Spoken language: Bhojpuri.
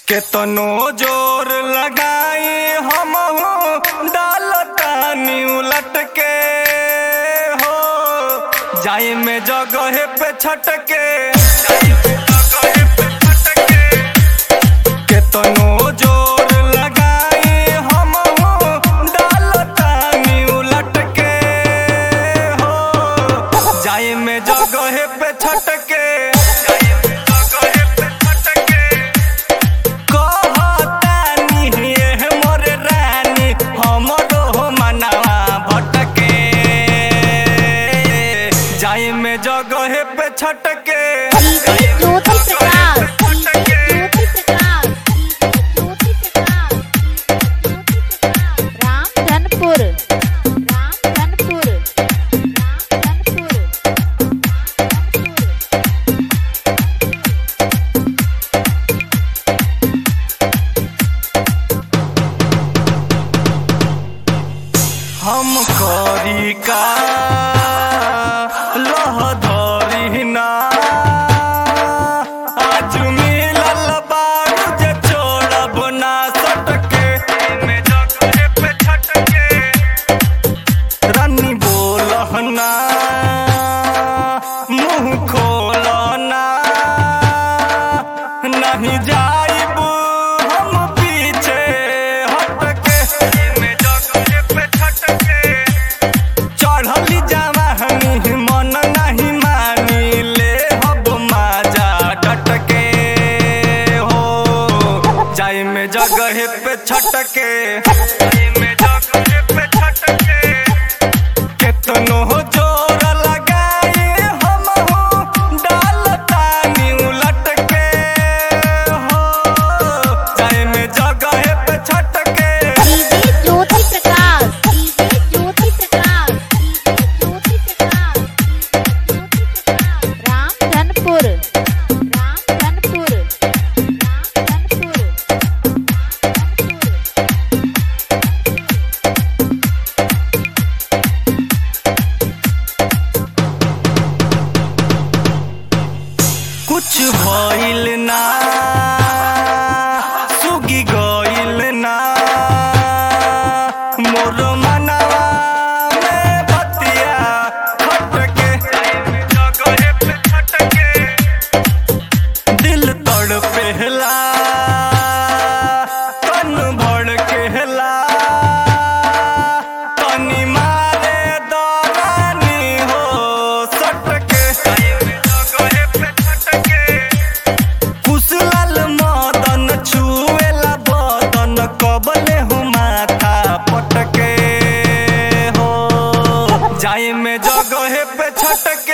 केतनो जोर लगाई हम डालतानी उलट के हो जाई में जगह पे छटके केतनो जोर लगाई हम डालतानी उलट के हो जाई में जगह पे छटके कहतानी हे मोर रानी हमरो मनवा भटके जाई में जगह पे छटके डीजे ज्योति प्रकाश डीजे ज्योति प्रकाश ज्योति प्रकाश रामधनपुर रामधनपुर रामधनपुर हम करी का लह धरी ना आज मिलल बारू जे छोड़ब ना सटके में जगह पे छटके रानी बोलहना मुंह खोलना नहीं जाइब हम पीछे हटके में जगह पे छटके चढ़ली जवानी मन नहीं मानी ले हब माजा डटके हो जाई में जगह पे छटके जाई में जगह पे छटके केतनो जोर लगाई हम डालतानी उलट के हो जाई में जगह पे छटके DJ Jyoti Prakash DJ Jyoti Prakash DJ Jyoti Prakash Ramdhanpur Ramdhanpur Ramdhanpur कुछ भइल ना सुगी गइल ना मोर मनवा में बतिया खटके जगह पे खटके दिल तड़पेला तन भड़केला तनी मारे दरानी हो सटके जगह पे खटके कुशल मदन छुएला बदन कबले हो माथा पटके हो जाई में जगह पे छटके